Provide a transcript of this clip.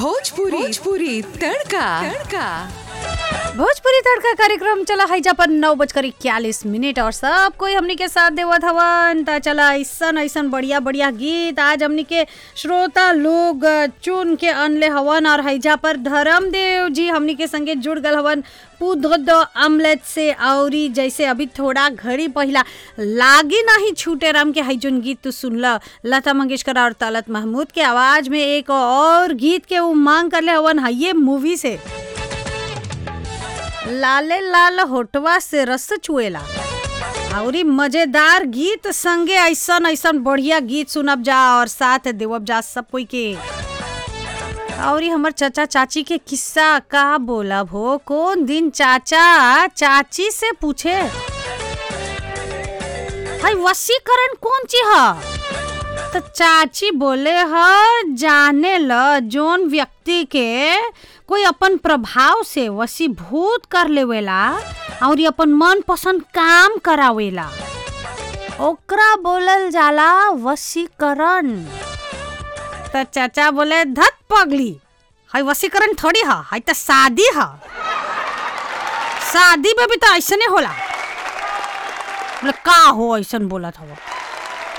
भोजपुरी भोजपुरी तड़का तड़का भोजपुरी तड़का कार्यक्रम चला है पर नौ बजकर इक्यालीस मिनट और सब कोई हमनी के साथ देवत हवन त चला ऐसन ऐसन बढ़िया बढ़िया गीत आज हमनी के श्रोता लोग चुन के अनले हवन और हैजा पर धर्मदेव जी हमनी के संगे जुड़ गल हवन पुदोद अमलेट से औरी जैसे अभी थोड़ा घड़ी पहिला लागी नहीं छूटे राम के है जोन गीत तू सुनल लता मंगेशकर और तलत महमूद के आवाज में एक और गीत के उमांग कर ले हवन है ये मूवी से लाले लाल होटवा से रस चुएला और मजेदार गीत संगे ऐसन ऐसन बढ़िया गीत सुनब जा और साथ देवब जा सब कोई के और हमर चाचा चाची के किस्सा का बोलब हो कौन दिन चाचा चाची से पूछे हाय वसीकरण कौन चीज है तो चाची बोले ह जाने ल जोन व्यक्ति के कोई अपन प्रभाव से वशीभूत कर लेवेला और अपन मन पसंद काम करावेला ओकरा बोलल जाला वशीकरण तो चाचा बोले धत पगली हाय वशीकरण थोड़ी हा हाय तो शादी हा शादी में भी तो ऐसने होला बोले का हो ऐसन बोला था